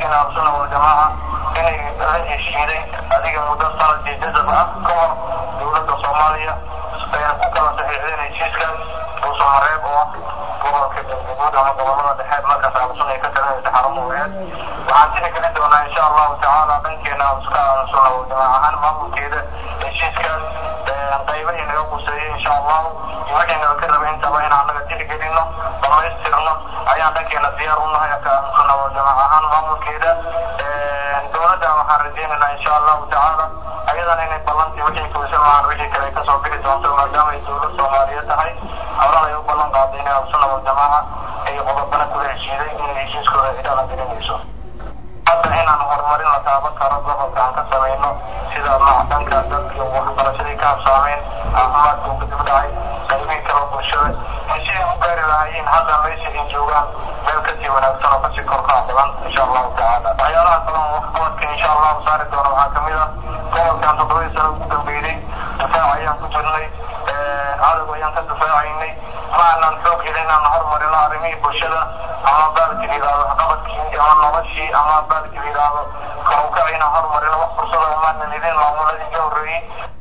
rajeynayna ahlusuna waljamaaca inay la heshiiday adiga muddo sanad iyo jazab ah ka hor dowladda soomaaliya ayna ku kala saxiixdeen heshiiskaas buusamareeb oo gobolka galgaduud ama gobolada dhexe markaas ahlusuna ay ka talinaysa xaramuheed waxaan tiri gelin doonaa insha allahu tacaala dhankeena ahluska ahlusuna waljamaaca ahaan maamulkeeda heshiiskaas qaybahi naga quseeyey insha allahu wixii naga ka rabay intaba inaan naga tixgelino dhamaystirno ayaan dhankeena diyaar u nahay ka ahlusuna waljamaaca ahaan maamulkeeda dowladda waxaan rajeynaynaa insha allahu tacaala ayadana inay ballantii wixii kuusan lahaan wixii kale kasoo bixi doonto maadaama ay dowlad soomaaliyeed tahay horan ay u ballan qaaday inay ahlusuna waljamaaca ay qodobana kula heshiiday inay heshiiskooda ay dhaqan gelinayso hadda inaan horumarin la taaban karo gobolka aan ka samayno sida macdanka dadka waxbarashadii ka habsaameen caafimaadka uu kadib dhacay qaybihii kale bulshada in siday u gaari lahaayeen hadda meesha ay joogaan meel kasii wanaagsan oo kasii korkaa badan insha allahu tacaala waxyaalaha kale oo waxqabadka insha allahu saari doono waxaa kamid ah gobolkan toddobadii sano ugu dambeeyey difaac ayaan ku jirnay cadow ayaan ka difaacaynay ma aanan xoog helin inaan horumarino arrimihii bulshada ama baalki la yidhahdo waxqabadkii ama noloshii ama baalki la yidhahdo kor u kacayna horumarino wax fursada umaanan helin maamuladii ka horreeyey